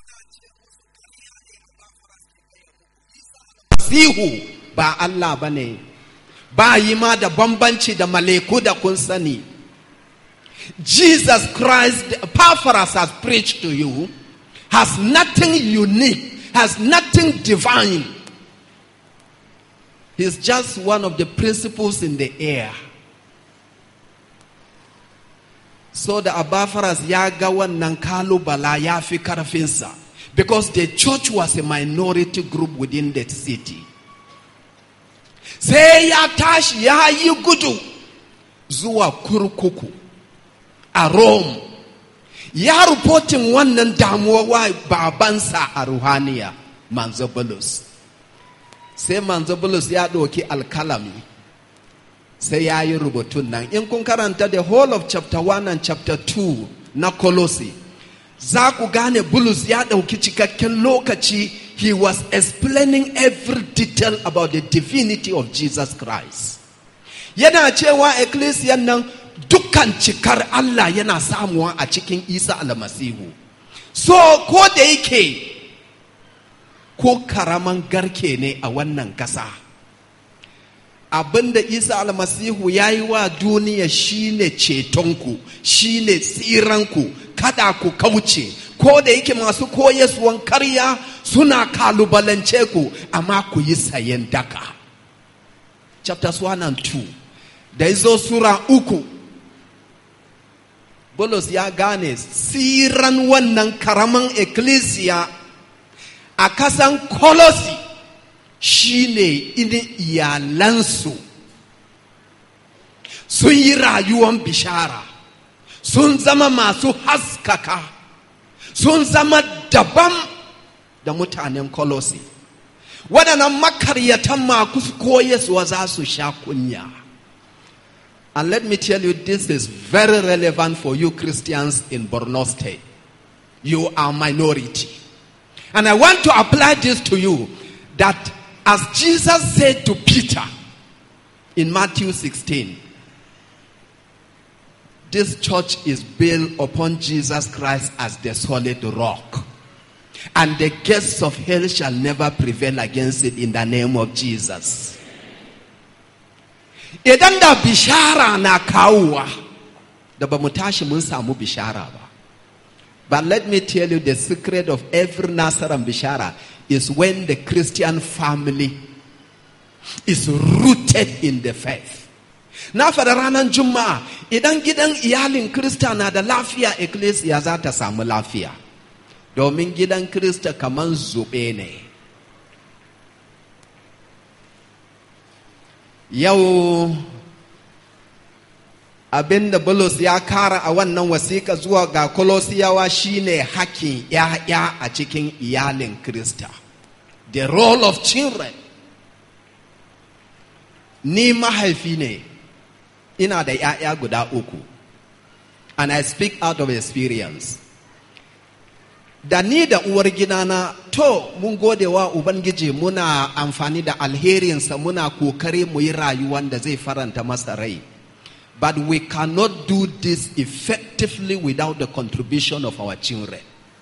Sihu ba Allah ba ne, ba yi ma da bambanci da maleku da kun sani. Jesus Christ, Epaphras has preached to you, has nothing unique, has nothing divine. He's just one of the principles in the air. So da Epaphras ya ga wannan kalubala ya fi karfinsa. Because the church was a minority group within that city. Sai ya tashi ya yi gudu zuwa kurkuku a Rome. Ya rupotin wannan damuwa wa babansa a ruhaniya, Manzo Bulus. Sai Manzo Bulus ya ɗauki alkalami. Sai ya yi rubutun nan. In kun karanta the whole of chapter 1 and chapter 2 na Colossi. za ku gane bulus ya ɗauki cikakken lokaci he was explaining every detail about the divinity of jesus christ yana cewa ecclesian nan dukkan cikar allah yana samuwa a cikin isa almasihu so ko da yake ko karaman garke ne a wannan kasa abinda isa almasihu ya yi wa duniya shine cetonku shine tsiranku kada ku kauce ko da yake masu koyaswan karya suna kalubalance ku amma ku yi sayen daka chapters 1 and 2 da izo sura uku Bulus ya gane tsiran wannan karaman ecclesia a kasan kolosi shine idin iyalansu sun yi rayuwan bishara sun zama masu haskaka sun zama daban da mutanen kolosi waɗannan makaryatan maku koyaswa za su sha kunya and let me tell you this is very relevant for you christians in borno state you are minority and i want to apply this to you that as jesus said to peter in matthew 16 this church is built upon Jesus Christ as the solid rock. And the gates of hell shall never prevail against it in the name of Jesus. Idan da bishara na kawuwa, da ba mu tashi mun samu bishara ba. But let me tell you the secret of every Nasaran bishara is when the Christian family is rooted in the faith. na faɗa ranar juma'a idan gidan iyalin krista na da lafiya ecclesia za ta samu lafiya domin gidan krista kamar zube ne yau abinda bulus ya kara a wannan wasiƙa zuwa ga kolosiyawa shine hakkin ‘ya'ya a cikin iyalin krista the role of children ni mahaifi ne ina da ‘ya'ya guda uku and I speak out of experience da ni da uwar gidana to mun gode wa ubangiji muna amfani da alherinsa muna kokari mu yi rayuwan da zai faranta masa rai but we cannot do this effectively without the contribution of our children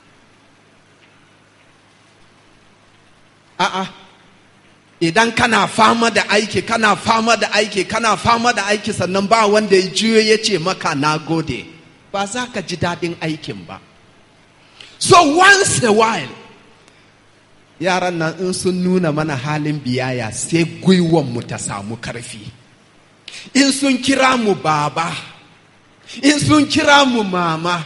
a'a idan kana fama da aiki kana fama da aiki kana fama da aiki sannan ba wanda ya juyo ya ce maka na gode ba za ka ji daɗin aikin ba so once a while yaran nan in sun nuna mana halin biyaya sai mu ta samu karfi in sun kira mu baba in sun kira mu mama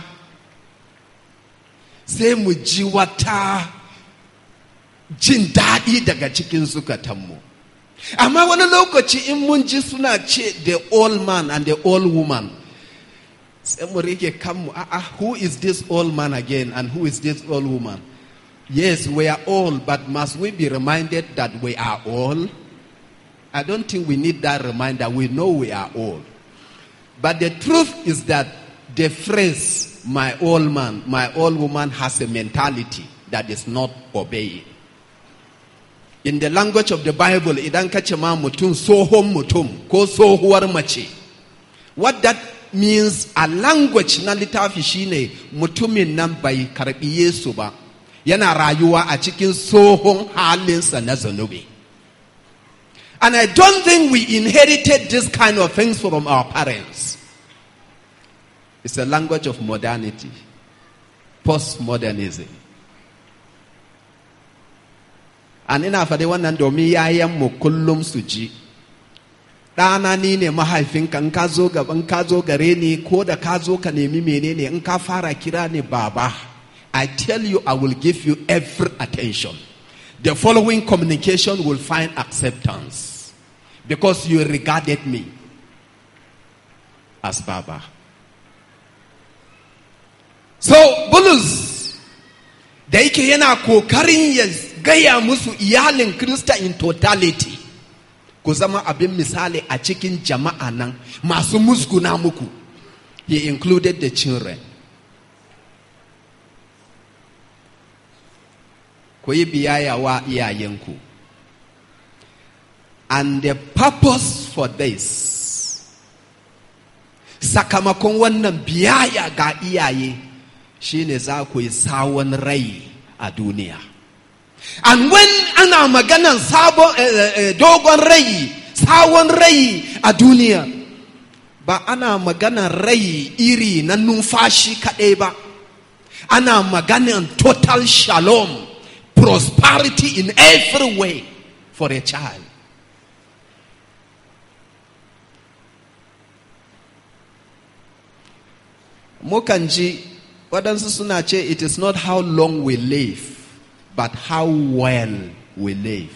sai mu ji wata jin daɗi daga cikin zukatanmu amma wani lokaci in mun ji suna ce the old man and the old woman sai mu rike kanmu a'a who is this old man again and who is this old woman yes we are old but must we be reminded that we are old i don't think we need that reminder we know we are old but the truth is that the phrase my old man my old woman has a mentality that is not obeying in the language of the bible idan ka ce ma mutum tsohon mutum ko tsohuwar mace what that means a language na littafi shine mutumin nan bai karbi yesu ba yana rayuwa a cikin tsohon halinsa na zunubi and i don't think we inherited this kind of things from our parents it's a language of modernity postmodernism an ina faɗi wannan domin yayanmu kullum su ji ɗana ni ne mahaifinka in ka zo gaban ka zo gare ni ko da ka zo ka nemi menene in ka fara kira ni baba i tell you i will give you every attention the following communication will find acceptance because you regarded me as baba so bulus da yake yana kokarin ya gaya musu iyalin krista in totality ku zama abin misali a cikin jama'a nan masu musguna muku he included the children ku yi biyaya wa iyayenku and the purpose for this sakamakon wannan biyaya ga iyaye shine za ku yi sawon rai a duniya and when ana maganan sabon eh, eh, dogon rai sawon rai a duniya ba ana maganan rai iri na numfashi kaɗai ba ana maganan total shalom prosperity in every way for a child mukan ji waɗansu suna ce it is not how long we live but how well we live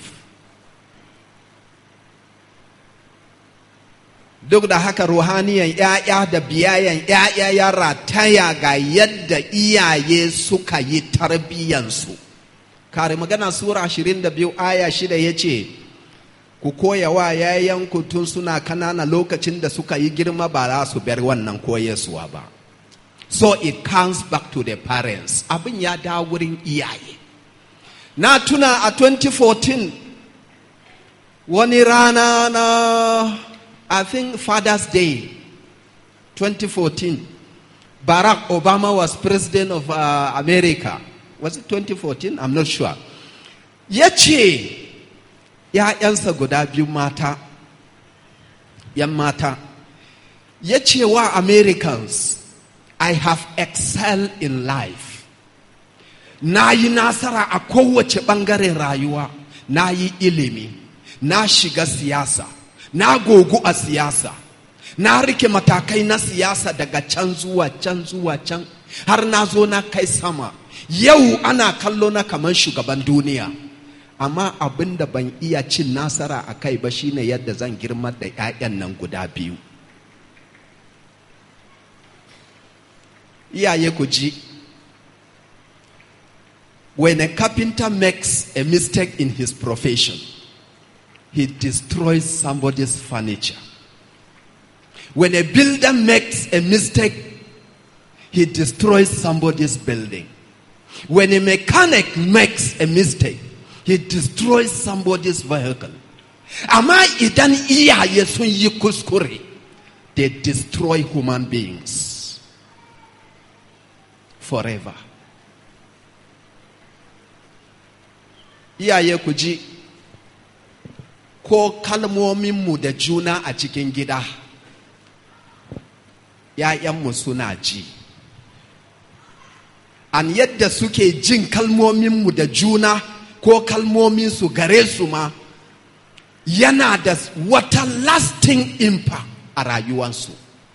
duk da haka ruhaniyan ‘ya'ya da biyayen ‘ya'ya ya rataya ga yadda iyaye suka yi tarbiyyansu kare magana sura 22 aya shida ya ce ku koya wa yayanku tun suna kanana lokacin da suka yi girma ba za su bar wannan koyaswa ba so it comes back to the parents abin ya dawo wurin iyaye na tuna a 2014 wani rana na i think father's day 2014 barack obama was president of uh, america was it 2014 i'm not sure ya ce ‘ya'yansa guda biyu mata ‘yan mata ya ce wa americans I have excelled in life. Na yi nasara a kowace ɓangaren rayuwa, na yi ilimi, na shiga siyasa, na gogu a siyasa, na rike matakai na siyasa daga can zuwa can zuwa can, har na zo na kai sama. Yau ana kallo na kamar shugaban duniya. Amma abin da ban iya cin nasara a kai ba shine yadda zan girma da 'ya'yan nan guda biyu. iyaye ku ji when a carpenter makes a mistake in his profession he destroys somebody's furniture when a builder makes a mistake he destroys somebody's building when a mechanic makes a mistake he destroys somebody's vehicle amma idan iyaye sun yi kuskure they destroy human beings forever. Iyaye ku ji, ko kalmominmu da juna a cikin gida, ‘ya'yanmu suna ji. An yadda suke jin kalmominmu da juna ko kalmominsu gare su ma, yana da wata lasting impact a rayuwansu.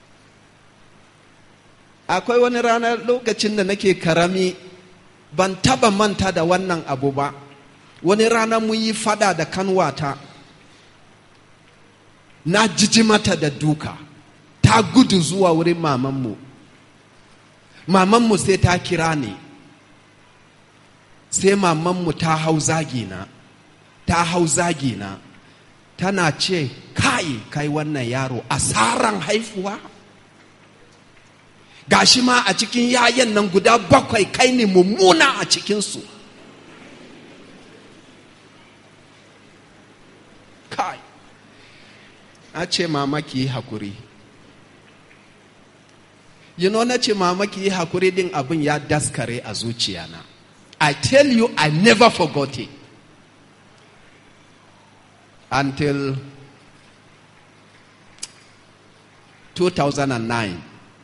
akwai wani rana lokacin da nake karami ban taba manta da wannan abu ba wani rana mun yi fada da kanwata na jiji mata da duka ta gudu zuwa wurin mamanmu mamanmu sai ta kira ni sai mamanmu ta hau zagina ta hau zagina tana ce kai kai wannan yaro asaran haifuwa gashi ma a cikin yayan nan guda bakwai kai ne mummuna a cikinsu kai a ce mama ki yi hakuri you know na ce mama ki yi hakuri din abin ya daskare a zuciyana I tell you, I never forgot it. Until 2009.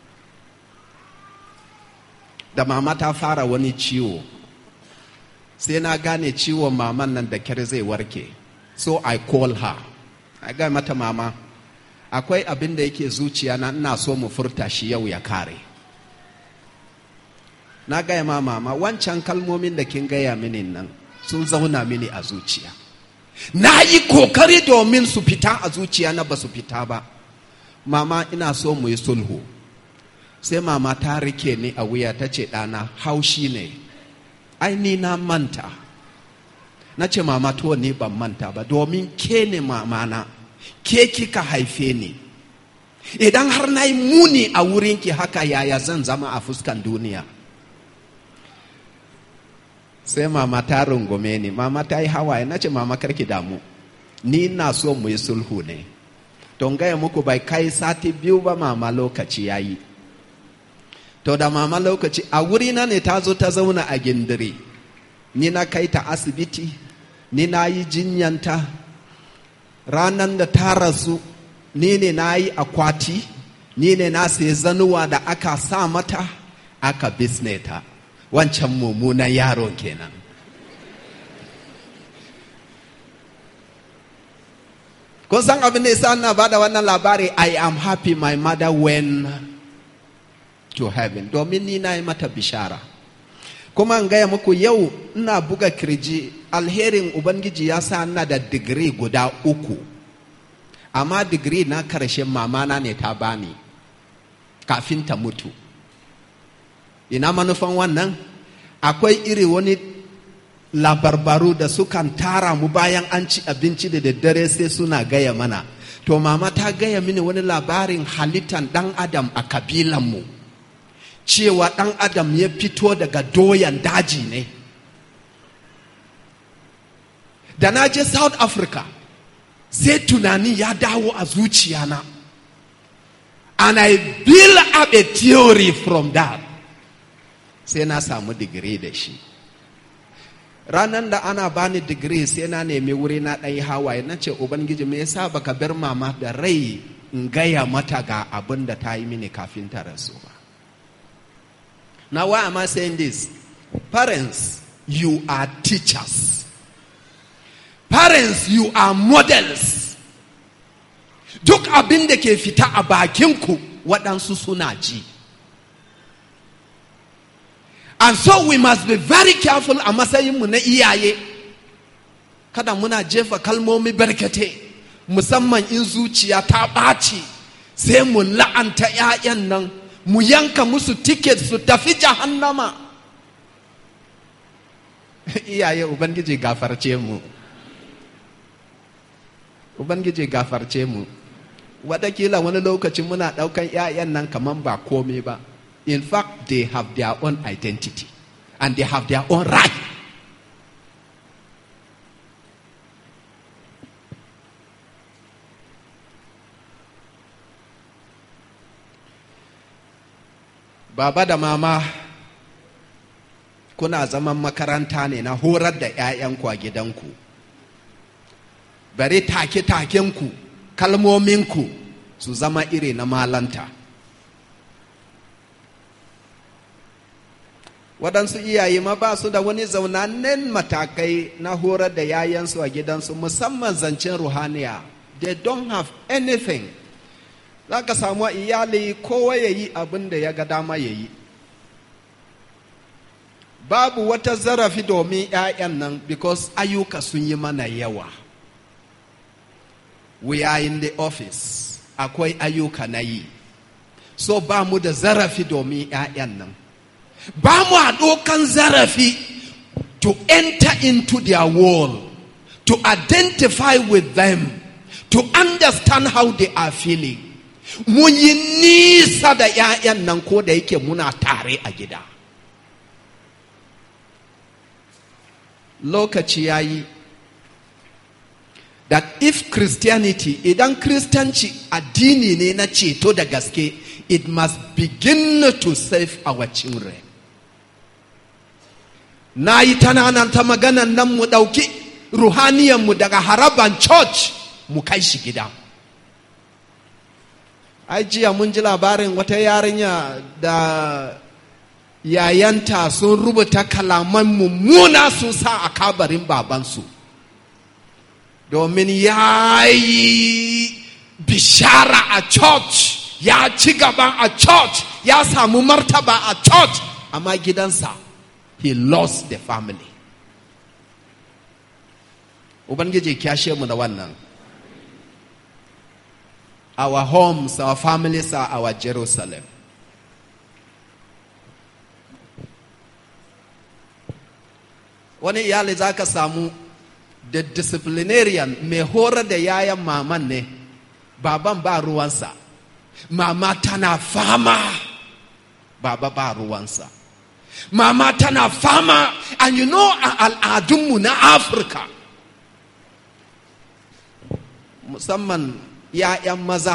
Da mama ta fara wani ciwo. Sai na gane ciwon maman nan da kyar zai warke. So I call her. I ga mata mama. Akwai abin da yake zuciya na ina so mu furta shi yau ya kare. na gaya ma mama wancan kalmomin da kin gaya mini nan sun zauna mini a zuciya na yi kokari domin su fita a zuciya na ba su fita ba mama ina so mu yi sulhu sai mama ta rike ni a wuya ta ce ɗana haushi ne ai ni na manta na ce mama to ni ban manta ba domin ke ne mamana ke kika haife ni idan har na yi muni a wurinki haka yaya zan zama a fuskan duniya sai mama ta rungume ni mama ta yi hawaye na ce mama karki damu ni na so mu yi sulhu ne don gaya muku bai kai sati biyu ba mama lokaci ya yi to da mama lokaci a wuri na ne ta zo ta zauna a gindiri ni na kai ta asibiti ni na yi jinyanta ranar da ta rasu ni ne na yi akwati ni ne na sai zanuwa da aka sa mata aka bisne ta wancan mummunan yaron kenan kun san abin da yasa ina bada wannan labari i am happy my mother went to heaven domin ni na yi mata bishara kuma in gaya muku yau ina buga kirji alherin ubangiji ya sa ina da digiri guda uku amma digiri na karshen mamana ne ta bani kafin ta mutu ina manufan wannan akwai iri wani labarbaru da sukan tara mu bayan an ci abinci da daddare sai suna gaya mana to mama ta gaya mini wani labarin halittan dan adam a kabilanmu cewa dan adam ya fito daga doyan daji ne da na je south africa sai tunani ya dawo a zuciyana and i build up a theory from that sai na samu digiri da shi ranar da ana bani digiri sai na nemi wuri na ɗan hawaye na ce ubangiji me yasa baka bar mama da rai in gaya mata ga abin da ta yi mini kafin ta rasu ba now why am i saying this parents you are teachers parents you are models duk abin da ke fita a bakinku waɗansu suna ji And so we must be very careful a matsayinmu na iyaye. Kada muna jefa kalmomi barkate, musamman in zuciya ta ɓaci, sai mu la'anta ‘ya'yan nan, mu yanka musu tiket su tafi jahannama. Iyaye Ubangiji gafarce mu. Ubangiji gafarce mu. Watakila wani lokaci muna ɗaukan ‘ya'yan nan kaman ba komai ba. In fact, they have their own identity and they have their own right. Baba da mama kuna zaman makaranta ne na horar da 'ya'yanku a gidanku. Bari take-takenku, kalmominku su zama iri na malanta. waɗansu iyaye ma ba su da wani zaunannen matakai na horar da yayansu a gidansu musamman zancen ruhaniya they don't have anything za ka samu iyali kowa ya yi abin da ya ga dama ya yi babu wata zarafi domin 'ya'yan nan because ayyuka sun yi mana yawa we are in the office akwai ayyuka na yi so ba mu da zarafi domin 'ya'yan nan ba mu a ɗaukan zarafi to enter into their world, to identify with them, to understand how they are feeling. Mun yi nisa da ‘ya'yan nan ko da yake muna tare a gida. Lokaci ya yi that if Christianity, idan Kiristanci addini ne na ceto da gaske, it must begin to save our children. na yi ta maganan nan mu ɗauki ruhaniyanmu daga haraban church mu kai shi gida ai jiya mun ji labarin wata yarinya da yayanta sun rubuta kalaman mummuna sun sa a kabarin babansu domin ya yi bishara a church ya ci gaba a church ya samu martaba a church amma gidansa he lost the family ubangiji kyashe mu da wannan our homes our families are our jerusalem wani iyali za ka samu da disciplinarian mai horar da yayan maman ne baban ba ruwansa mama tana fama baba ba ruwansa mama tana fama and you know a al'adunmu na afirka musamman ‘ya'yan maza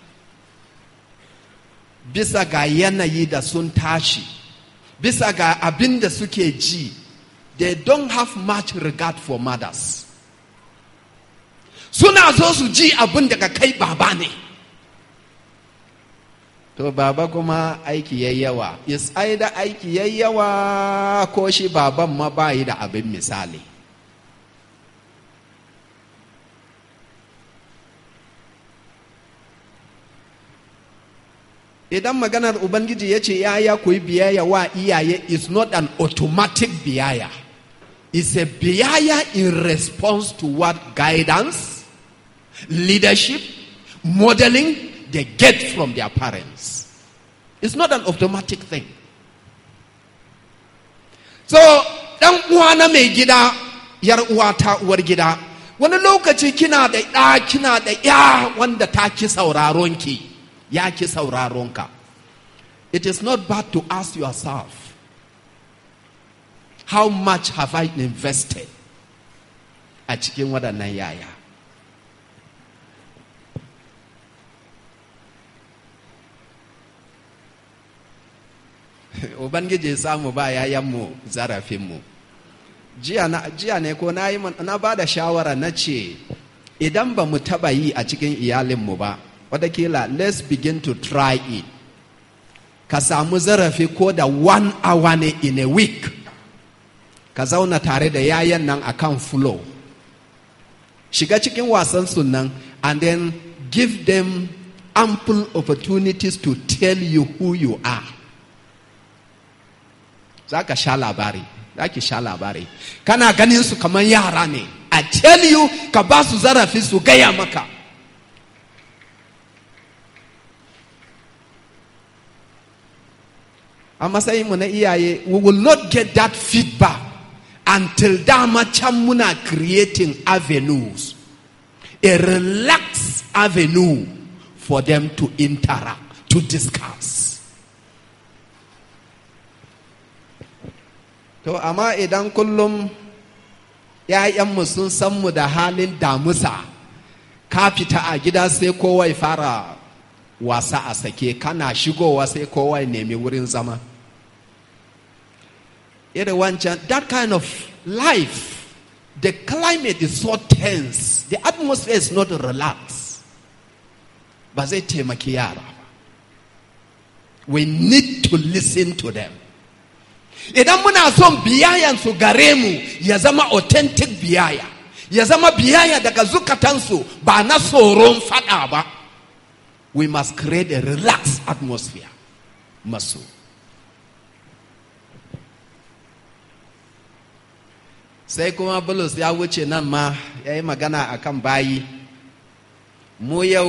bisa ga yanayi da sun tashi bisa ga abin da suke ji they don't have much regard for mothers suna zo su ji abin daga kai baba ne to baba kuma aiki yayi yawa is da aiki yayi yawa ko shi baban ma bayi da abin misali idan maganar ubangiji ya ce yaya ku yi biyayya wa iyaye is not an automatic biyayya it's a biyayya in response to what guidance leadership modeling they get from their parents it's not an automatic thing so dan uwa na mai gida yar uwa ta uwar gida wani lokaci kina da ɗa kina da ya wanda ta ki sauraron ki ya ki sauraronka it is not bad to ask yourself how much have I invested a cikin waɗannan yaya ubangiji ya samu ba yayanmu zarafinmu jiya ne ko na, na ba da shawara na ce idan ba mu taɓa yi a cikin iyalinmu ba watakila let's begin to try it ka samu zarafi ko da one hour ne in a week ka zauna tare da yayan nan akan flow shiga cikin wasan sunan and then give them ample opportunities to tell you who you are za ka sha labari za ki sha labari kana ganin su kamar yara ne i tell you ka ba su zarafi su gaya maka a matsayinmu na iyaye we will not get that feedback until dama can muna creating avenues a relaxed avenue for them to interact to discuss to amma idan kullum ‘ya'yanmu sun san mu da halin damusa ka fita a gida sai kowa fara wasa a sake kana shigowa sai kowa nemi wurin zama irin wancan that kind of life the climate is so tense the atmosphere is not relaxed ba zai taimaki yara ba we need to listen to them idan muna son biyayansu gare mu ya zama authentic biyaya ya zama biyaya daga zukatansu ba na tsoron fada ba we must create a relaxed atmosphere masu sai kuma bulus ya wuce nan ma ya yi magana a kan bayi mu yau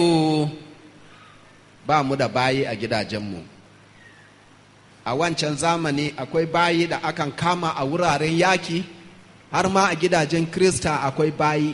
ba mu da bayi a gidajenmu a wancan zamani akwai bayi da akan kama a wuraren yaki har ma a gidajen krista akwai bayi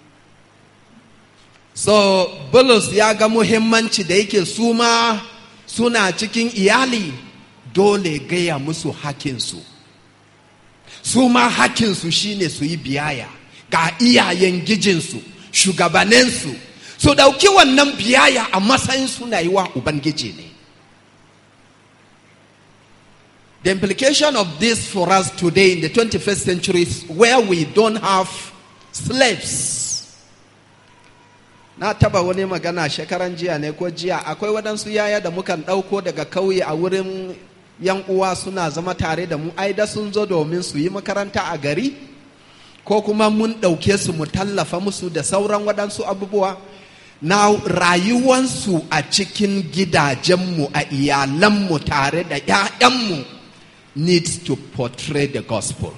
so bulus ya ga muhimmanci da yake su ma suna cikin iyali dole gaya musu hakinsu su ma hakinsu shine su yi biyaya ga iyayen gijinsu shugabanninsu su ɗauki wannan biyaya a matsayin suna yi wa ubangiji ne The implication of this for us today in the 21st century is where we don't have slaves. Na taba wani magana shekaran jiya ne ko jiya akwai waɗansu yaya da mukan ɗauko daga kauye a wurin yan uwa suna zama tare da mu ai da sun zo domin su yi makaranta a gari ko kuma mun ɗauke su mu tallafa musu da sauran waɗansu abubuwa na rayuwansu a cikin gidajenmu a iyalanmu tare da 'ya'yanmu needs to portray the gospel.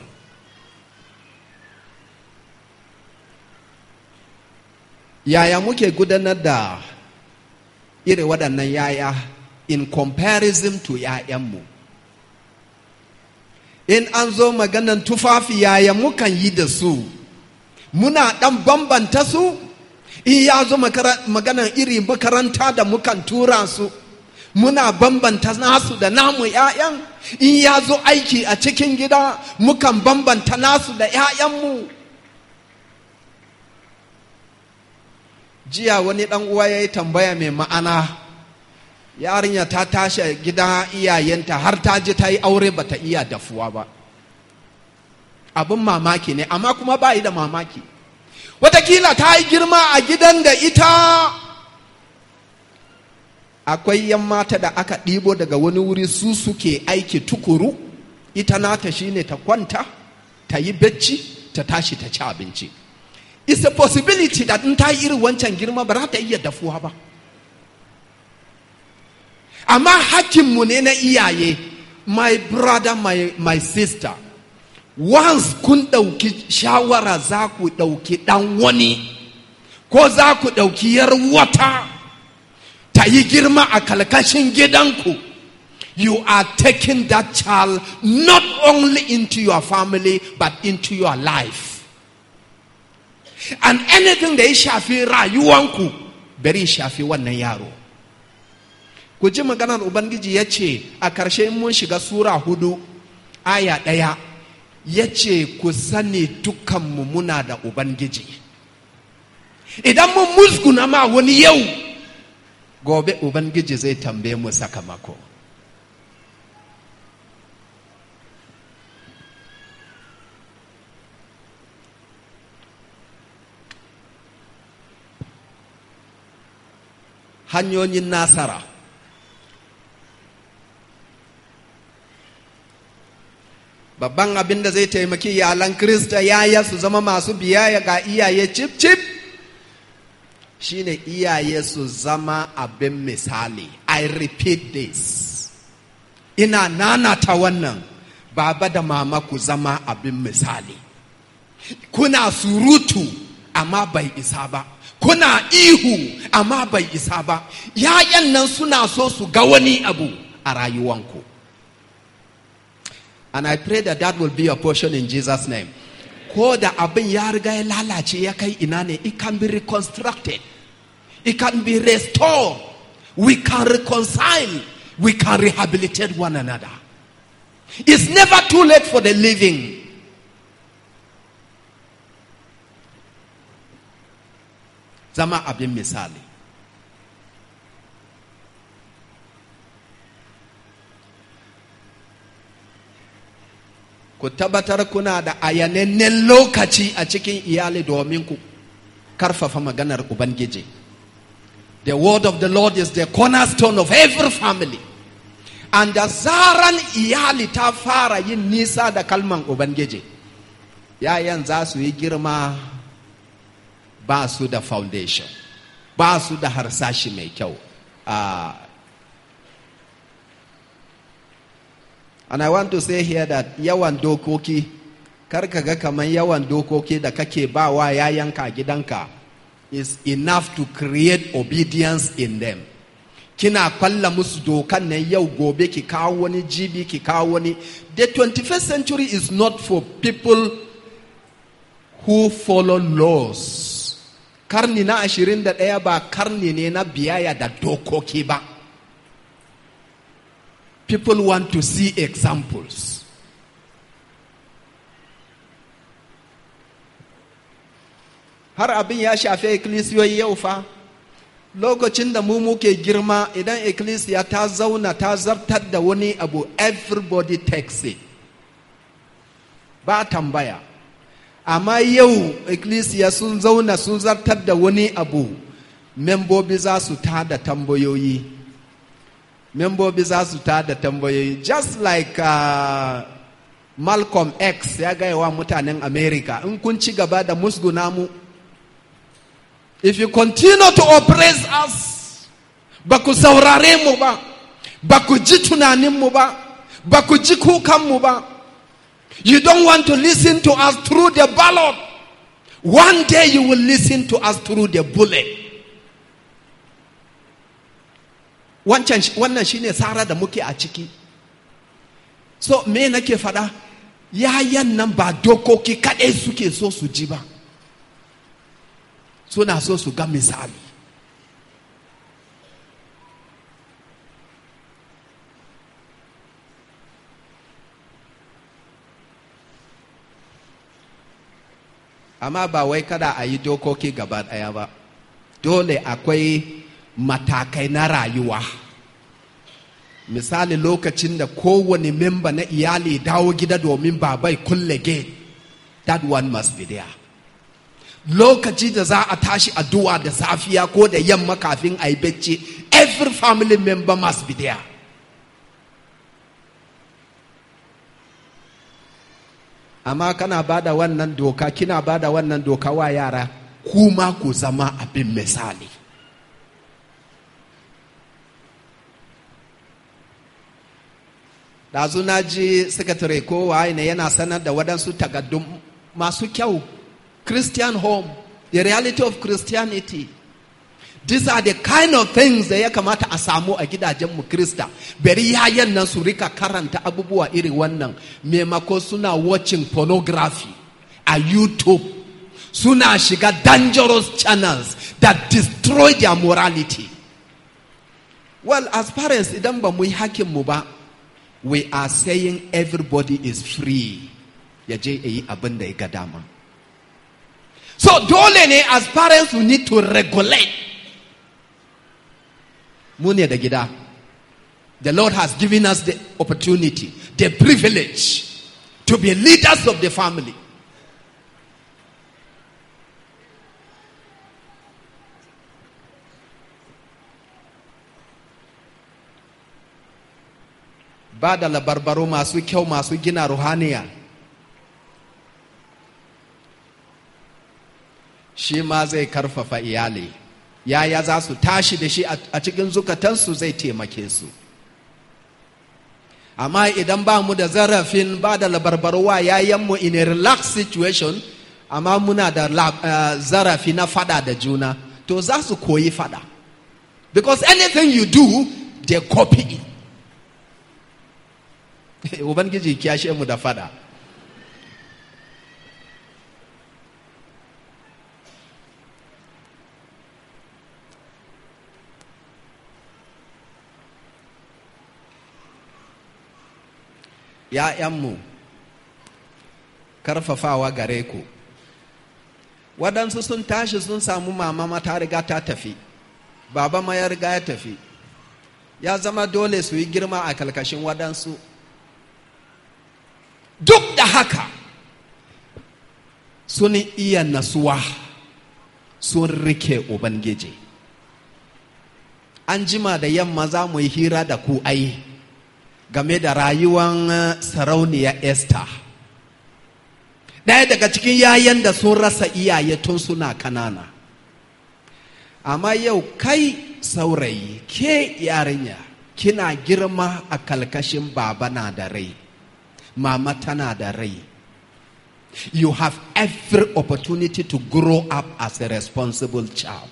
Yaya muke gudanar da irin waɗannan yaya in comparison to ‘ya'yanmu. In an zo maganan tufafi yaya mukan yi da su, muna ɗan bambanta su, in ya zo maganan iri makaranta da mukan tura su. muna bambanta nasu da namu ‘ya'yan in ya zo aiki a cikin gida mukan bambanta nasu da ‘ya'yanmu jiya wani ɗan uwa ya yi tambaya mai ma'ana yarinya ta tashi gida iyayenta har ta ji ta yi aure ba ta iya dafuwa ba abin mamaki ne amma kuma ba yi da mamaki watakila ta yi girma a gidan da ita akwai yan mata da aka ɗibo daga wani wuri su suke aiki tukuru ita nata shine ta kwanta ta yi bacci ta tashi ta ci abinci it's a possibility that in ta yi irin wancan girma ba za ta iya dafuwa ba amma hakkinmu ne na iyaye my brother my, my sister once kun ɗauki shawara za ku ɗauki ɗan wani ko za ku ɗauki yar wata ta yi girma a kalkashin gidanku you are taking that child not only into your family but into your life and anything da ya shafi rayuwanku bari shafi wannan yaro ku ji maganar ubangiji ya ce a ƙarshe mun shiga sura hudu aya ɗaya ya ce ku sani dukanmu muna da ubangiji idan mun musguna ma wani yau gobe ubangiji zai tambaye mu sakamako hanyoyin nasara babban abin da zai taimaki iyalan krista yaya su zama masu biyayya ga iyaye cip cip shine iyaye su zama abin misali i repeat this ina nanata wannan baba da mama ku zama abin misali kuna surutu amma bai isa ba kuna ihu amma bai isa ba yayan nan suna so su ga wani abu a rayuwanku and i pray that that will be your portion in jesus name ko da abin ya riga ya lalace ya kai ina ne it can be reconstructed it can be restored we can reconcile we can rehabilitate one another it's never too late for the living zama abin misali ku tabbatar kuna da ayanannen lokaci a cikin iyali domin ku karfafa maganar ubangiji the word of the lord is the cornerstone of every family and da zaran iyali ta fara yin nisa da kalman ubangiji yayan za su yi girma ba su da foundation ba su da harsashi mai kyau uh, and i want to say here that yawan dokoki kar ka ga kamar yawan dokoki da kake ba wa yayanka gidanka is enough to create obedience in them kina kwalla musu dokan nan yau gobe ki kawo wani jibi ki kawo wani the 21st century is not for people who follow laws karni na ashirin da ɗaya ba karni ne na biyaya da dokoki ba people want to see examples har abin ya shafi ikkilisiyoyi yau fa lokacin da mu muke girma idan ikkilisiya ta zauna ta zartar da wani abu everybody takes it ba tambaya amma yau ikkilisiya sun zauna sun zartar da wani abu membobi za su tada tambayoyi membobi za su tada tambayoyi just like uh, malcolm x ya gaya wa mutanen america in kun ci gaba da musguna mu if you continue to oppress us ba ku saurare mu ba ba ku ji tunaninmu ba ba ku ji kukanmu ba you don't want to listen to us through the ballot one day you will listen to us through the bullet wannan shine tsara da muke a ciki so me nake faɗa yayan nan ba dokoki kaɗai suke so su ji ba suna so su ga misali amma ba wai kada a yi dokoki gaba ɗaya ba dole akwai matakai na rayuwa misali lokacin da kowane memba na iyali dawo gida domin babai kulle gate that one must be there lokaci da za a tashi addu'a da safiya ko da yamma kafin a yi bacci every family member must be there amma kana ba da wannan doka kina ba da wannan doka wa yara kuma ku zama abin misali ɗazu na ji sakatare ko waye ne yana sanar da waɗansu tagaddun masu kyau christian home the reality of christianity these are the kind of things da ya kamata a samu a gidajenmu krista bari yayan nan su rika karanta abubuwa iri wannan maimako suna watching pornography a youtube suna shiga dangerous channels that destroy their morality well as parents idan ba mu yi hakinmu ba we are saying everybody is free ya je yi abin da ya ga dama so dole ne as parents we need to regulate mu ne da gida the lord has given us the opportunity the privilege to be leaders of the family ba da labarbaro masu kyau masu gina ruhaniya shi ma zai karfafa iyali yaya za su tashi da shi a cikin zukatansu zai taimake su amma idan ba mu da zarafin ba da labarbarwa yayanmu in a relaxed situation amma muna da uh, zarafi na fada da juna to za su koyi fada because anything you do they copy it Ubangiji kiyashe mu da fada. ‘Ya'yanmu, karfafawa gare ku, waɗansu sun tashi sun samu mama mata riga ta tafi, baba ma ya riga ya tafi, ya zama dole su yi girma a kalkashin waɗansu. duk da haka sun iya nasuwa sun rike ubangiji an jima da yamma za mu yi hira da ku ai game da rayuwan sarauniya esther ɗaya daga cikin yayan da sun rasa iyaye tun suna kanana amma yau kai saurayi ke yarinya kina girma a kalkashin baba na da rai mama tana da rai you have every opportunity to grow up as a responsible child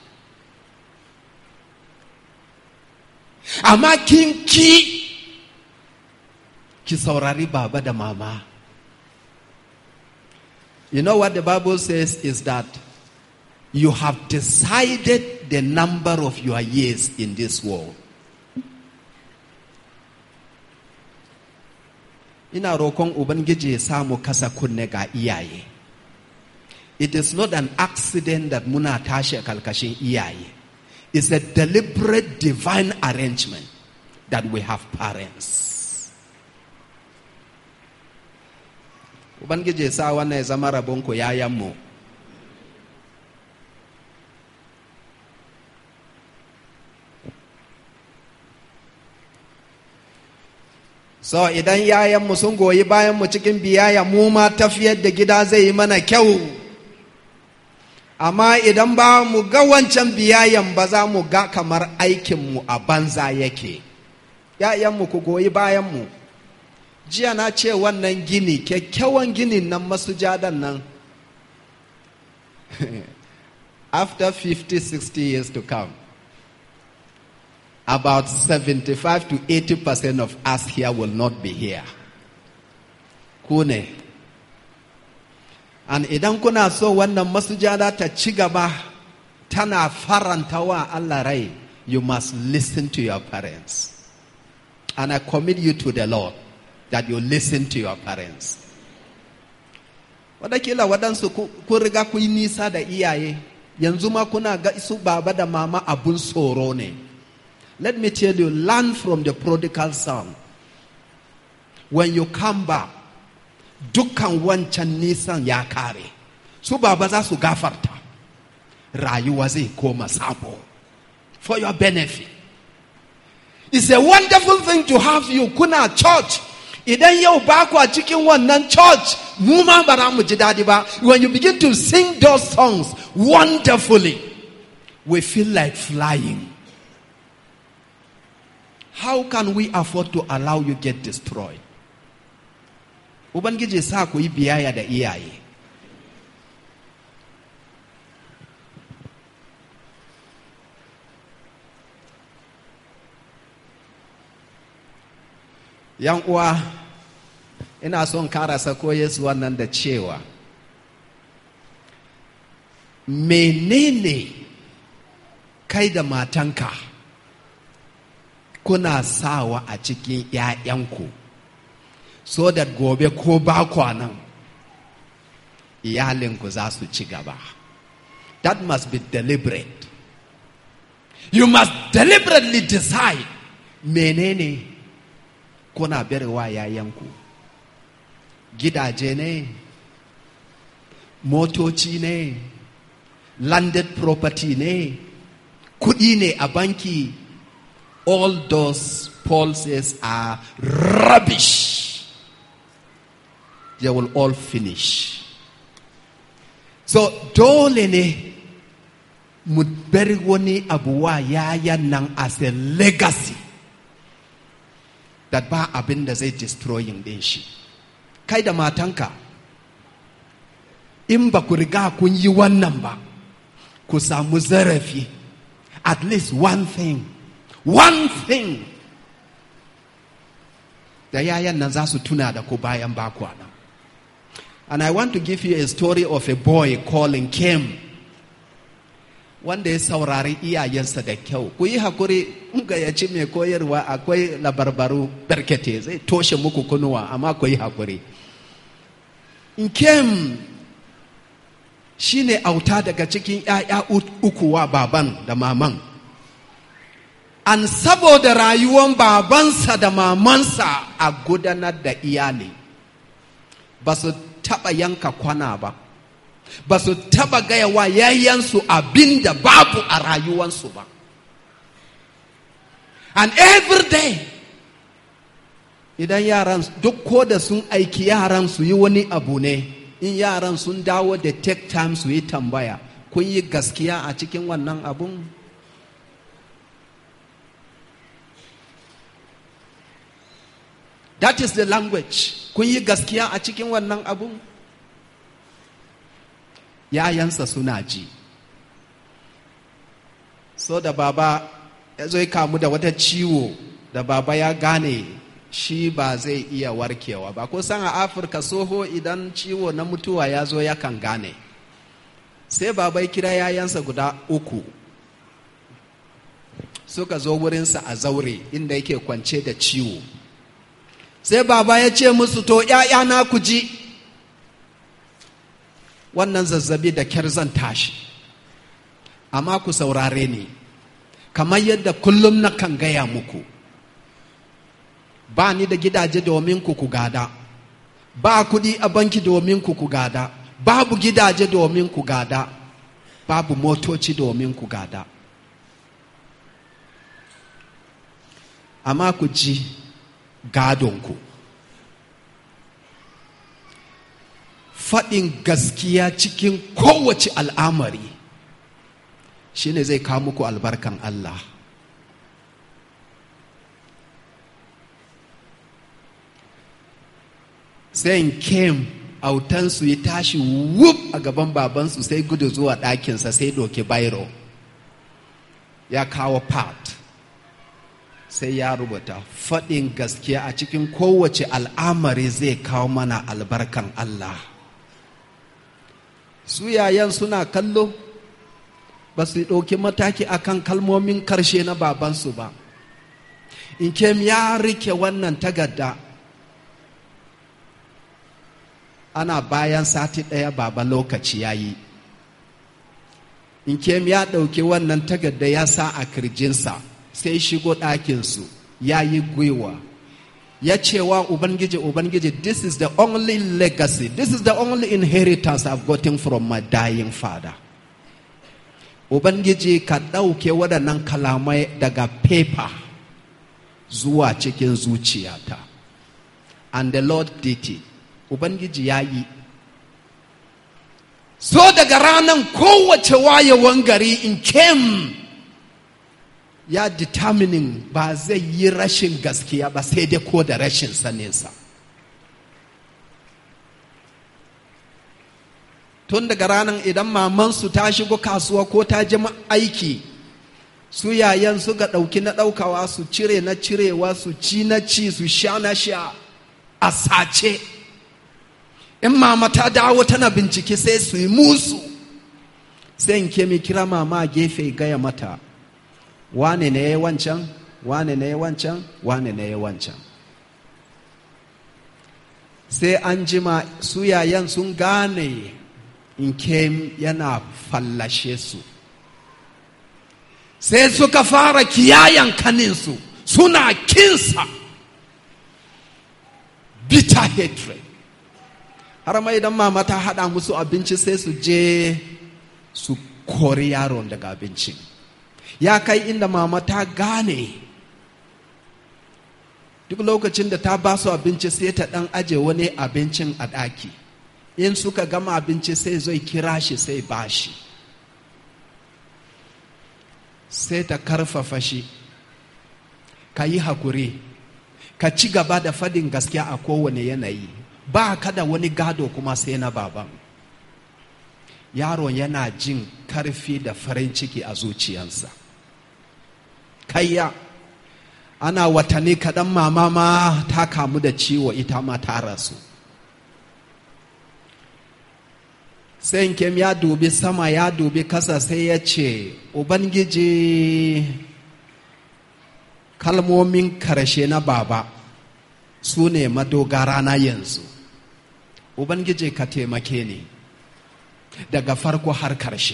amma kin ki ki saurari baba da mama you know what the bible says is that you have decided the number of your years in this world ina roƙon ubangiji ya samu kasa kunne ga iyaye it is not an accident that muna tashi a kalkashin iyaye it's a deliberate divine arrangement that we have parents. Ubangiji ya sa wannan ya zama rabonku yayanmu. So idan yayanmu sun goyi bayanmu cikin biyayya mu ma tafiyar da gida zai yi mana kyau. Amma idan ba mu ga wancan biyayyan ba za mu ga kamar aikinmu a banza yake. ‘Ya'yanmu ku goyi bayanmu. Jiya na ce wannan gini, kyakkyawan ginin nan masujadan nan. After 50, 60 years to come. about 75 to 80 percent of us here will not be here. Kune. And idan kuna so wannan masujada ta ci gaba tana faranta wa Allah rai, you must listen to your parents. And I commit you to the Lord that you listen to your parents. Wadakila waɗansu kun riga ku yi nisa da iyaye, yanzu ma kuna ga su baba da mama abun tsoro ne. Let me tell you, learn from the prodigal son. When you come back, dukkan wancan nisan ya kare. Su baba za su gafarta. Rayuwa zai koma sabo. For your benefit. It's a wonderful thing to have you kuna church. Idan yau ba ku a cikin wannan church, mu ma ba mu ji daɗi ba. When you begin to sing those songs wonderfully, we feel like flying. How can we afford to allow you get destroyed? Ubangiji sa ku yi biyayya da iyaye. Yan uwa, ina son karasa ko Yesu wannan da cewa, menene kai da matanka? kuna sawa a cikin ‘ya'yanku so that gobe ko ba nan iyalinku za su ci gaba. That must be deliberate. You must deliberately decide menene kuna berewa ‘ya'yanku. Gidaje ne, motoci ne, landed property ne, kuɗi ne a banki. all those Paul says are rubbish. They will all finish. So dole ne mu bari wani abuwa yayan nan as a legacy that ba abin da zai destroying din shi. Kai da matanka, in ba ku riga kun yi wannan ba, ku samu zarafi, at least one thing one thing da yayan nan za su tuna da ku bayan bakwa nan and i want to give you a story of a boy calling Kim wanda ya saurari iyayensa da kyau ku yi hakuri in gayyaci mai koyarwa akwai labarbaru barkete zai toshe muku kunuwa amma ku yi hakuri Kim shine auta daga cikin 'ya'ya uku wa baban da maman an saboda rayuwan babansa da mamansa a gudanar da iyali ba su taɓa yanka kwana ba ba su taɓa gaya wa yayyansu abin da babu a rayuwansu ba and every day idan yaran duk ko da sun aiki yaran su yi wani abu ne in yaran sun dawo da take time su yi tambaya kun yi gaskiya a cikin wannan abun That is the language. Kun yi gaskiya a cikin wannan abun? Yayansa suna ji. So da baba ya zo kamu da wata ciwo da baba ya gane shi ba zai iya warkewa ba. Kusan a Afirka soho idan ciwo na mutuwa ya zo yakan gane. Sai baba ya kira yayansa guda uku. Suka zo wurinsa a zaure inda yake kwance da ciwo. sai baba ya ce musu to ‘ya'yana ku ji wannan zazzabi da kyar zan tashi amma ku saurare ni kamar yadda kullum na kan gaya muku ba ni da gidaje domin ku ku gada ba kudi a banki domin ku ku gada babu gidaje domin ku gada babu motoci domin ku gada amma ku ji gadonku faɗin gaskiya cikin kowace al'amari shine zai kawo muku albarkan Allah sai kem autansu ya tashi wuf a gaban babansu sai gudu zuwa ɗakinsa sai doke bairo ya kawo part sai ya rubuta faɗin gaskiya a cikin kowace al'amari zai kawo mana albarkan Allah su yayan suna kallo ba su ɗauki mataki akan kalmomin karshe na babansu ba in kem ya rike wannan tagadda ana bayan sati ɗaya baba lokaci ya yi in kem ya ɗauki wannan tagadda ya sa a kirjinsa sai shigo ɗakinsu ya yi gwiwa ya cewa ubangiji ubangiji this is the only legacy this is the only inheritance I've gotten from my dying father ubangiji ka ɗauke waɗannan kalamai daga paper zuwa cikin zuciyata and the lord did it ubangiji ya yi so daga ranar kowace wayewan gari in came ya determining ba zai yi rashin gaskiya ba sai dai ko da rashin saninsa tun daga ranar idan mamansu ta shigo kasuwa ko ta ji aiki su yayan su ga ɗauki na ɗaukawa su cire na cirewa su ci na ci su sha na sha a sace in mama ta dawo tana bincike sai su yi musu sai in ke mi kira mama a gefe gaya mata wane ne ya wancan wane ne ya wancan wane ne ya wancan sai an jima su yayan sun gane in kem yana fallashe su sai suka fara kiyayan kaninsu suna kinsa bitter hatred har ma idan mama ta haɗa musu abinci sai su je su kori yaron daga abincin ya kai inda mama ta gane duk lokacin da ta ba su abinci sai ta ɗan aje wani abincin a ɗaki in suka gama abinci sai zai kira shi sai ba shi sai ta karfafa shi ka yi hakuri ka ci gaba da fadin gaskiya a kowane yanayi ba ka da wani gado kuma sai na baban yaron yana jin karfi da farin ciki a zuciyansa kayya ana watanni kaɗan mama ma ta kamu da ciwo ita ma ta rasu sai kem ya dubi sama ya dubi kasa sai ya ce ubangiji kalmomin karshe na baba su ne madogara na yanzu ubangiji ka taimake ni daga farko har karshe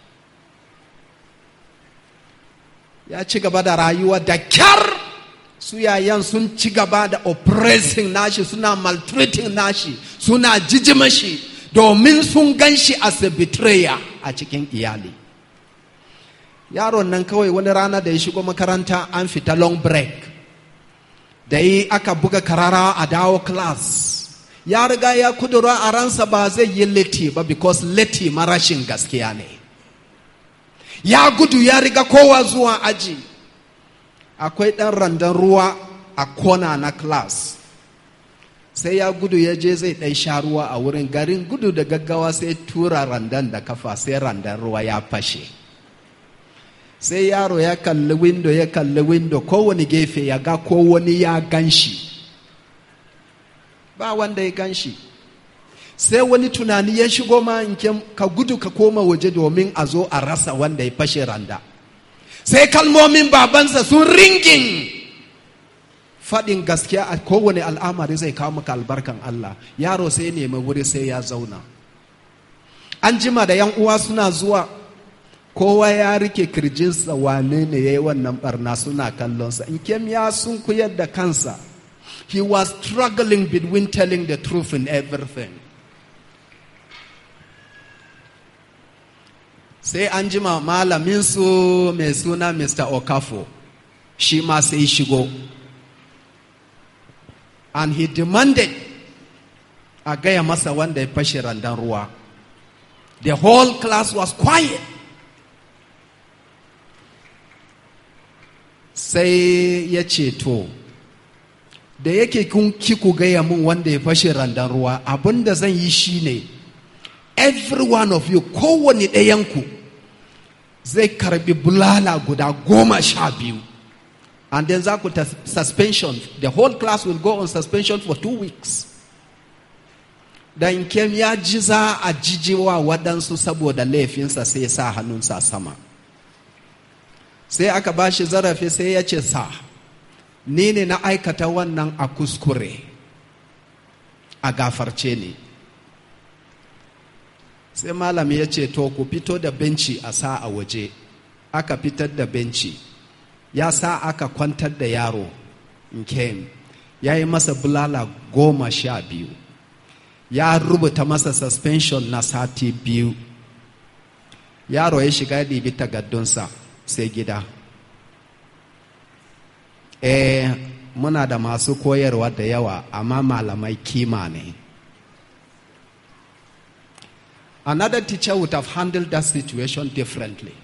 ya ci gaba da rayuwa da kyar su yayan sun ci gaba da oppressing nashi suna maltreating nashi suna jijima shi domin sun gan shi as a betrayer a cikin iyali yaron nan kawai wani rana da ya shigo makaranta an fita long break da yi aka buga karara a dawo class ya riga ya kudura a ransa ba zai yi leti ba because leti marashin gaskiya ne ya gudu ya riga kowa zuwa aji akwai ɗan randan ruwa a kona na class sai ya gudu ya je zai ɗan sha ruwa a wurin garin gudu da gaggawa sai tura randan da kafa sai randan ruwa ya fashe sai yaro ya kalli windo ya kalli windo kowane gefe ya ga ko wani ya gan shi ba wanda ya gan shi sai wani tunani ya shigo ma ka gudu ka koma waje domin a zo a rasa wanda ya fashe randa sai kalmomin babansa sun ringin faɗin gaskiya a kowane al'amari zai kawo maka albarkan Allah yaro sai nemi wuri sai ya zauna an jima da yan uwa suna zuwa kowa ya rike kirjinsa wane ne ya yi wannan barna suna kallonsa in kem ya sun kuyar da kansa he was struggling between telling the truth in everything sai an jima malaminsu mai suna mr okafo shi ma sai shigo and he demanded a gaya masa wanda ya fashe randan ruwa the whole class was quiet sai ya ce to da yake kun kiku gaya min wanda ya fashe randan ruwa abinda zan yi shine every one of you kowane ɗayanku zai karbi bulala guda goma sha biyu and then za ku ta suspension the whole class will go on suspension for two weeks dan kem ya ji za a jijiwa waɗansu saboda laifinsa sai sa hannunsa sama sai aka ba shi zarafi sai ya ce sa ni ne na aikata wannan a kuskure a gafarce ne sai malam ya ce to ku fito da benci a sa a waje aka fitar da benci ya sa aka kwantar da yaro nke ya yi masa bulala goma sha biyu ya rubuta masa suspension na sati biyu yaro ya shiga ya ɗibi tagaddunsa sai gida eh muna da masu koyarwa da yawa amma malamai kima ne another teacher would have handled that situation differently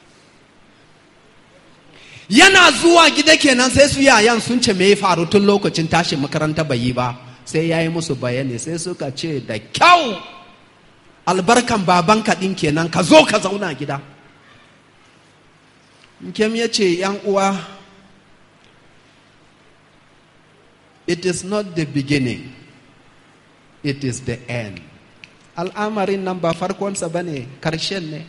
yana zuwa gida kenan sai su yayan sun ce me ya faru tun lokacin tashin makaranta bai yi ba sai ya yi musu bayani sai suka ce da kyau albarkan babanka ɗin kenan ka zo ka zauna gida Nkem ya ce yan uwa it is not the beginning it is the end al'amarin nan ba farkonsa ba ne karshen ne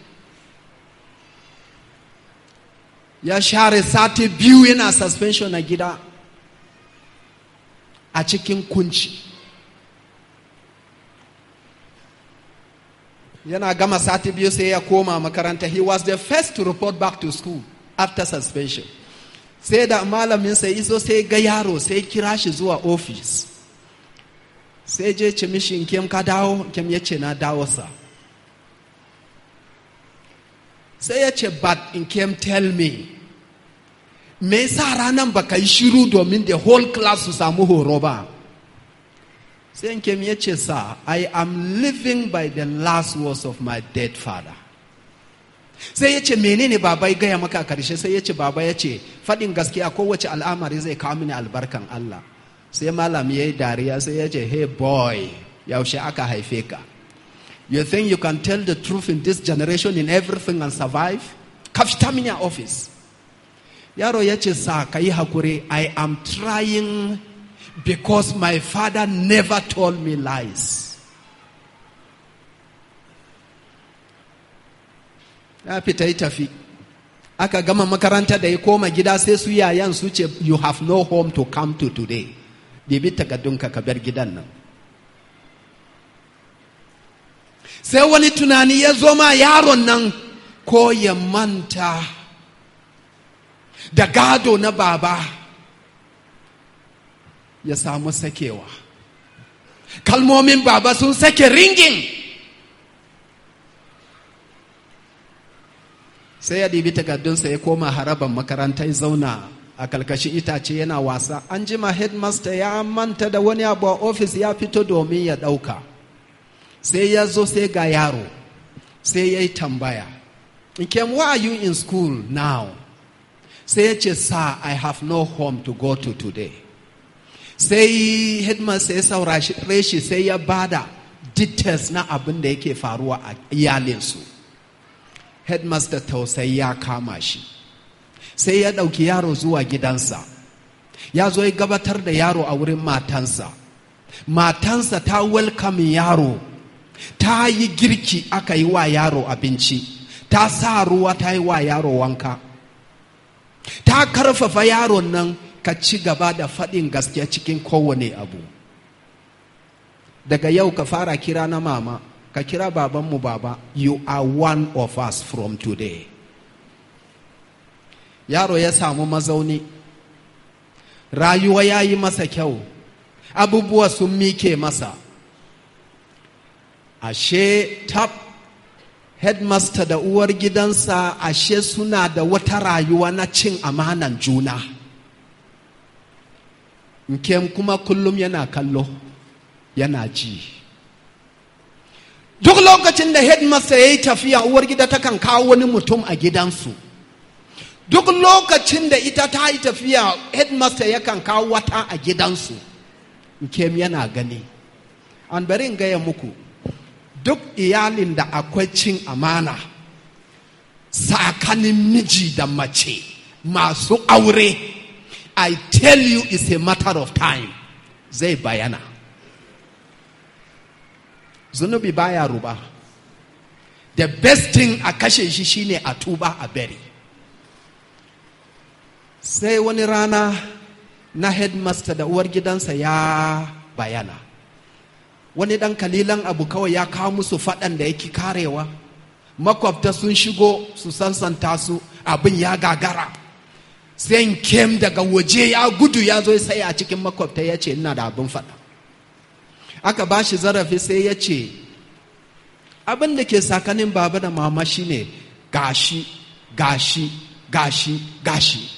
ya share sati biyu yana suspension a gida a cikin kunci yana gama sati biyu sai ya koma makaranta he was the first to report back to school after suspension sai da malamin sai iso sai ga yaro sai kira shi zuwa office sai je ce mishi kem ka dawo kem ya ce na dawo sa sai ya ce but in kem tell me me yasa ranan baka yi shiru domin the whole class su samu horo ba sai in kem ya ce sa i am living by the last words of my dead father sai ya ce menene baba ya gaya maka karshe sai ya ce baba ya ce faɗin gaskiya kowace al'amari zai kawo mini albarkan Allah sai malam ya yi dariya sai ya ce hey boy yaushe aka haife ka you think you can tell the truth in this generation in everything and survive ka fita mini a office yaro ya ce sa ka yi hakuri i am trying because my father never told me lies ya fita yi tafi aka gama makaranta da ya koma gida sai su yayan su ce you have no home to come to today bibi takaddunka ka bar gidan nan sai wani tunani ya zo ma yaron nan ko ya manta da gado na baba ya samu sakewa kalmomin baba sun sake ringin sai ya ɗibi takardunsa ya koma haraban makaranta ya zauna a kalkashi itace yana wasa an jima headmaster ya manta da wani abu a ofis ya fito domin ya ɗauka sai ya zo sai ga yaro sai ya yi tambaya Nkem, why are you in school now sai ya ce sir i have no home to go to today sai headmaster ya saurare shi sai ya bada details na abin da yake faruwa a iyalinsu headmaster tausayi ya kama shi sai ya ɗauki yaro zuwa gidansa ya zo ya gabatar da yaro a wurin matansa matansa ta welcome yaro ta yi girki aka yi wa yaro abinci ta sa ruwa ta yi wa yaro wanka ta karfafa yaron nan ka ci gaba da faɗin gaskiya cikin kowane abu daga yau ka fara kira na mama ka kira babanmu baba you are one of us from today yaro ya samu mazauni rayuwa ya yi masa kyau abubuwa sun mike masa ashe tab headmaster da uwar gidansa ashe suna da wata rayuwa na cin amanan juna nke kuma kullum yana kallo yana ji duk lokacin da headmaster ya yi tafiya uwar gida takan kawo wani mutum a gidansu duk lokacin da ita ta yi tafiya headmaster yakan kawo wata a gidansu nke yana gani an bari in gaya muku duk iyalin da akwai cin amana tsakanin miji da mace masu aure I tell you it's a matter of time zai bayana zunubi baya ruba the best thing a kashe shi shine a tuba a bari sai wani rana na headmaster da uwar gidansa ya bayana wani dan kalilan abu kawai ya kawo musu faɗan da yake karewa makwabta sun shigo su sansanta su abin ya gagara sai kem daga waje ya gudu ya zo sai a cikin makwabta ya ce ina da abin faɗa aka ba shi zarafi sai ya ce abin da ke sakanin baba da mama shine gashi gashi gashi gashi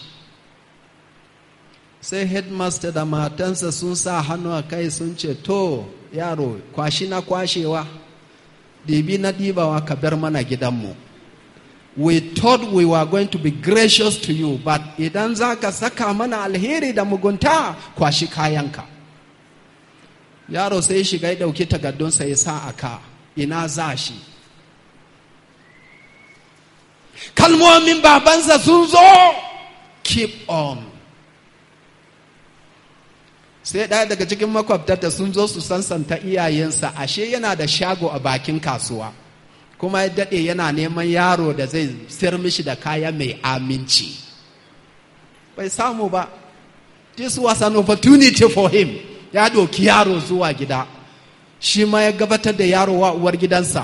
sai headmaster da matansa sun sa hannu a kai sun ce to yaro kwashi na kwashewa dibi na dibawa ka bar mana gidanmu we thought we were going to be gracious to you but idan za ka saka mana alheri da mugunta kwashi kayanka yaro sai shiga ya ɗauki takardunsa ya sa a ka ina za shi kalmomin babansa sun zo keep on sai ɗaya daga cikin makwabtata sun zo su sansanta iyayensa ashe yana da shago a bakin kasuwa kuma ya daɗe yana neman yaro da zai sayar mishi da kaya mai aminci bai samu ba this was an opportunity for him ya ɗauki yaro zuwa gida shi ma ya gabatar da yaro wa uwar gidansa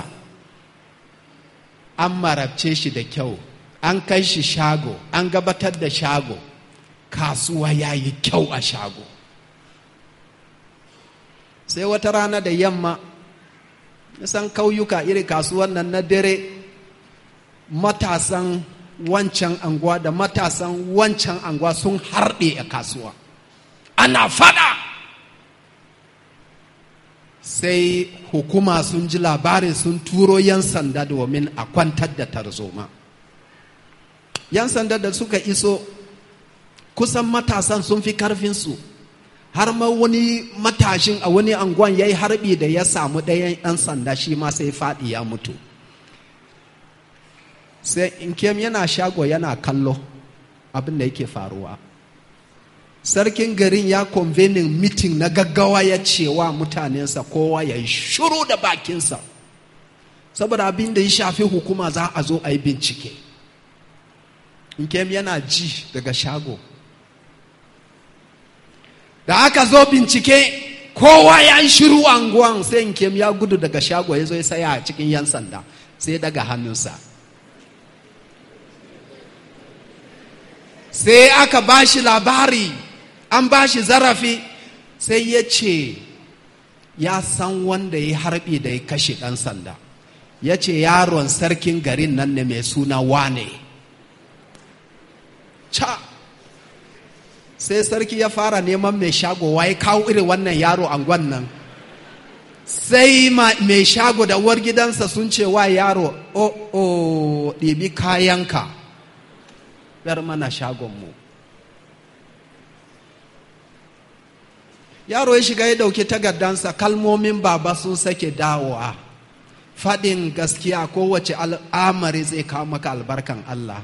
an marabce shi da kyau an kai shi shago an gabatar da shago kasuwa ya yi kyau a shago sai wata rana da yamma nisan kauyuka iri kasuwan nan na dare matasan wancan anguwa da matasan wancan anguwa sun harɗe a kasuwa ana fada sai hukuma sun ji labari sun turo 'yan sanda domin a kwantar da tarzoma 'yan sanda da suka iso kusan matasan sun fi karfinsu har ma wani matashin a wani anguwan ya yi harbi da ya samu ɗayan 'yan sanda shi ma sai faɗi ya mutu sai inkem yana shago yana kallo abin da yake faruwa sarkin garin ya convening meeting na gaggawa ya cewa mutanensa kowa ya yi shuru da bakinsa saboda abin da ya shafi hukuma za a zo a yi bincike inkem yana ji daga shago da aka zo bincike kowa ya yi shiru anguwan sai inkem ya gudu daga shago ya zo ya saya a cikin yan sanda sai daga hannunsa sai aka ba shi labari an ba shi zarafi sai ya ce ya san wanda ya harbi da ya kashe ɗan sanda ya ce yaron sarkin garin nan ne mai suna wane ca sai sarki ya fara neman mai shago ya kawo irin wannan yaro angon nan sai mai shago da uwar gidansa sun ce wa yaro o o ɗibi kayanka bar mana shagonmu yaro ya shiga ya ɗauki takardansa kalmomin baba sun sake dawowa faɗin gaskiya kowace al'amari zai kawo maka albarkan Allah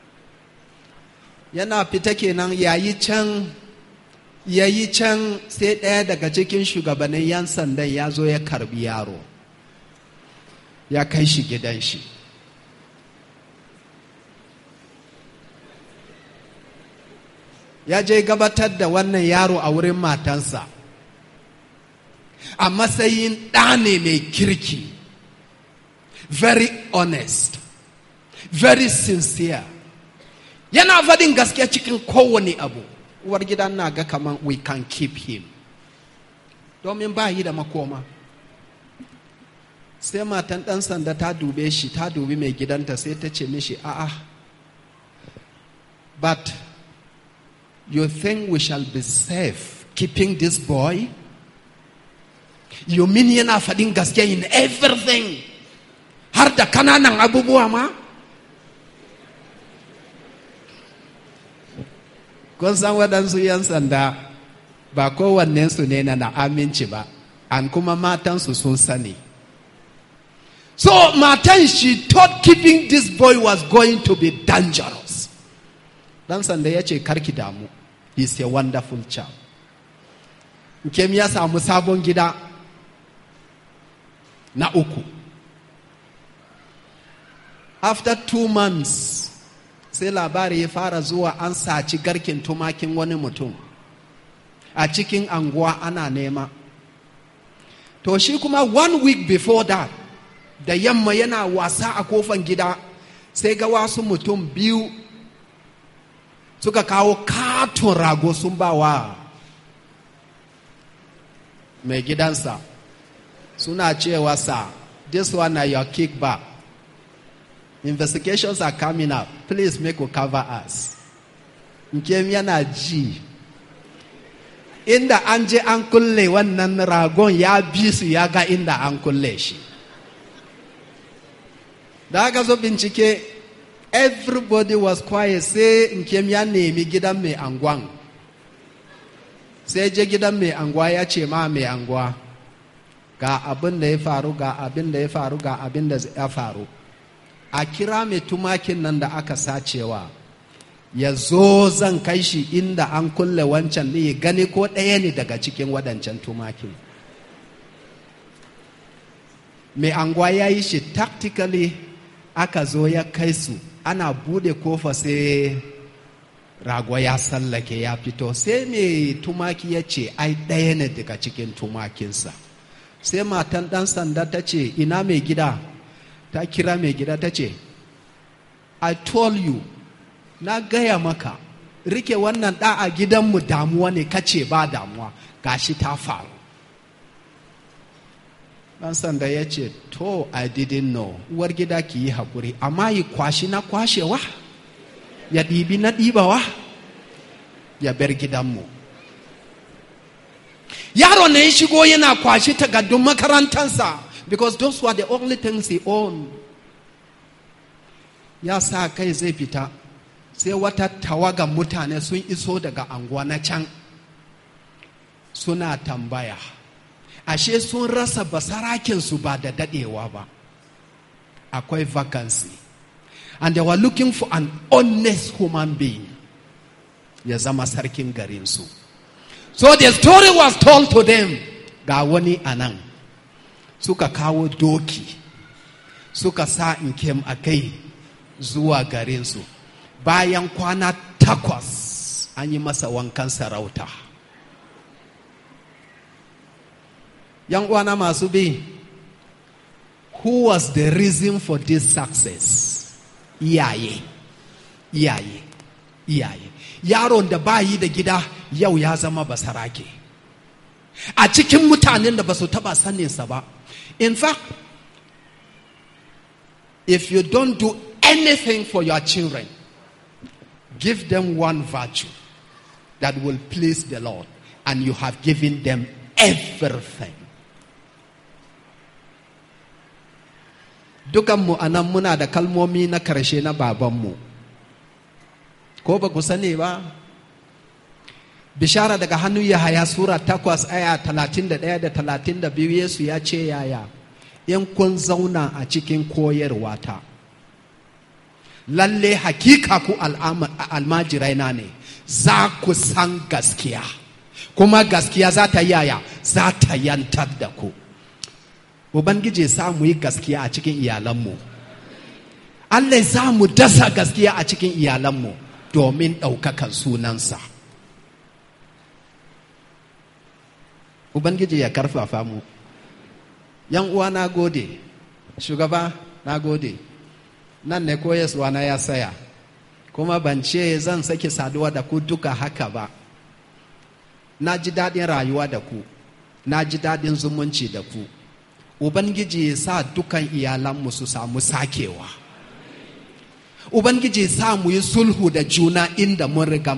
yana fita kenan yayi can yayi can sai ɗaya daga cikin shugabannin 'yan sandan ya zo ya karbi yaro ya kai shi gidan shi ya je gabatar da wannan yaro a wurin matansa a matsayin ɗa ne mai kirki very honest very sincere yana faɗin gaskiya cikin kowane abu uwar gidan na ga kaman we can keep him domin ba yi da makoma sai matan ɗan sanda ta dube shi ta dubi mai gidanta sai ta ce mishi a'a but you think we shall be safe keeping this boy you mean yana faɗin gaske in everything har da kananan abubuwa ma kun san waɗansu 'yan sanda ba kowannensu ne na aminci ba an kuma matansu sun sani so matan she thought keeping this boy was going to be dangerous dan sanda ya ce karki damu he's a wonderful child Nkem ya samu sabon gida na uku after two months sai labari ya fara zuwa an saci garkin tumakin wani mutum a cikin anguwa ana nema to shi kuma one week before that da yamma yana wasa a kofan gida sai ga wasu mutum biyu suka kawo katon rago sun ba wa mai gidansa suna cewa sa this one na your kickback investigations are coming up please make we cover us nkem yana ji inda an je an kulle wannan ragon ya bi su ya ga inda an kulle shi da aka zo bincike everybody was quiet sai nkem ya nemi gidan mai angwan sai je gidan mai angwa ya ce ma mai angwa ga abin da ya faru ga abin da ya faru ga abin da ya faru a kira mai tumakin nan da aka sacewa ya zo zan kai shi inda an kulle wancan ne ya gani ko ɗaya ne daga cikin waɗancan tumakin mai angwa ya yi shi tactically aka zo ya kai su ana bude kofa sai rago ya sallake ya fito sai mai tumaki ya ce ai ɗaya ne daga cikin tumakinsa sai matan ɗan sanda ta ce ina mai gida ta kira mai gida ta ce i told you na gaya maka rike wannan ɗa a gidanmu damuwa ne kace ba damuwa gashi ta faru ɗan sanda ya ce to i didn't know uwar gida ki yi haƙuri amma yi kwashi na kwashewa ya ɗibi na ɗibawa ya bar gidanmu yaro ne ya shigo yana kwashi takardun makarantansa because those were the only things he owned ya sa kai zai fita sai wata tawaga mutane sun iso daga anguwa na can suna tambaya ashe sun rasa basarakinsu ba da dadewa ba akwai vacancy and they were looking for an honest human being ya zama sarkin garinsu so the story was told to them ga wani anan suka kawo doki suka sa inkem a kai zuwa garinsu bayan kwana takwas an yi masa wankan sarauta yan uwana masu bi who was the reason for this success iyaye iyaye iyaye yaron da bayi da gida yau ya zama basarake a cikin mutanen da ba su taba saninsa ba in fact if you don't do anything for your children give them one virtue that will please the lord and you have given them everything dukanmu a nan muna da kalmomi na karshe na babanmu ko ba ku sani ba bishara daga hannun yahaya sura takwas aya talatin da ɗaya da talatin da biyu yesu ya ce yaya in kun zauna a cikin koyarwata lalle hakika ku almajirai na ne za ku san gaskiya kuma gaskiya za ta yaya za ta yantar da ku Ubangiji sa mu yi gaskiya a cikin iyalanmu. Allah za mu dasa gaskiya a cikin iyalanmu domin ɗaukakan sunansa. Ubangiji ya karfafa mu. ‘Yan uwa na gode, shugaba na gode, nan ne koyaswa na ya saya, kuma ban ce zan sake saduwa da ku duka haka ba. Na ji daɗin rayuwa da ku. na ji daɗin zumunci da ku ubangiji ya sa dukan iyalanmu su samu sakewa ubangiji ya sa mu yi sulhu da juna inda mun riga